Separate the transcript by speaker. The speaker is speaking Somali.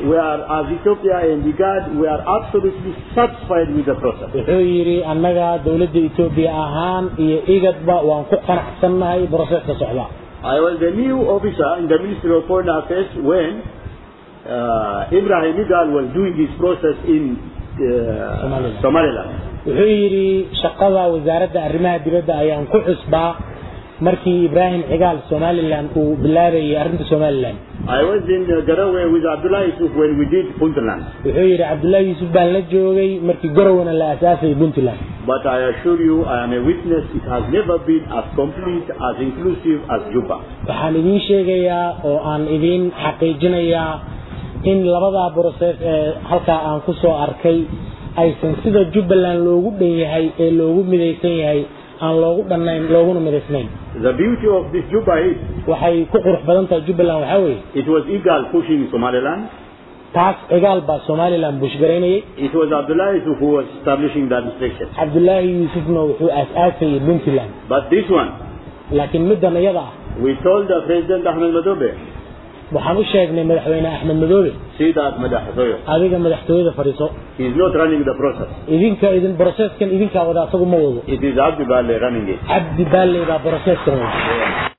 Speaker 1: we are, as Ethiopia and IGAD, we are absolutely satisfied with the process.
Speaker 2: wuxuu yidhi annaga dowladda etoobiya ahaan iyo igadba waan ku qanacsannahay broseska socda
Speaker 1: I was the new officer in the Ministry of Foreign Affairs when uh, Ibrahim Igal was doing this process in uh,
Speaker 2: Somaliland.
Speaker 1: Somaliland.
Speaker 2: wuxuu yidhi shaqada wasaaradda arrimaha dibadda ayaan ku xusbaa markii ibraahim cigaal somalilan uu bilaabayay arrinta somalilan
Speaker 1: I was in uh, Garowe with Abdullah Yusuf when we did Puntland.
Speaker 2: wuxuu yidhi cabdullaahi yuusuf baan la joogay markii gorowana la aasaasayay puntland
Speaker 1: But I assure you, I am a witness, it has never been as complete, as inclusive as Juba.
Speaker 2: waxaan idiin sheegayaa oo aan idiin xaqiijinayaa in labadaa broses ee halkaa aan ku soo arkay aysan sida jubbaland loogu dhan yahay ee loogu midaysan yahay aan loogu dhannayn looguna midaysnayn
Speaker 1: The beauty of this Juba is,
Speaker 2: waxay ku qurux badan tahay jubbaland waxaa weeye
Speaker 1: it was Igal pushing Somaliland,
Speaker 2: taas cigaal baa somalilan bushgaraynayay
Speaker 1: it was Abdullah Yusuf who was establishing the administration.
Speaker 2: cabdullaahi yuusufna wuxuu aas-aasayay puntland
Speaker 1: But this one,
Speaker 2: laakiin middan iyada ah
Speaker 1: we told the President Ahmed Madobe,
Speaker 2: waxaan u sheegnay madaxweyne axmed madoobe
Speaker 1: see that Madahasoyo,
Speaker 2: adiga madaxtooyada fadhiiso
Speaker 1: he is not running the process.
Speaker 2: idinka idin broseskan idinkaa wada asagu ma wado
Speaker 1: It is Abdi Bale running it.
Speaker 2: cabdi baalley baa broseskan wada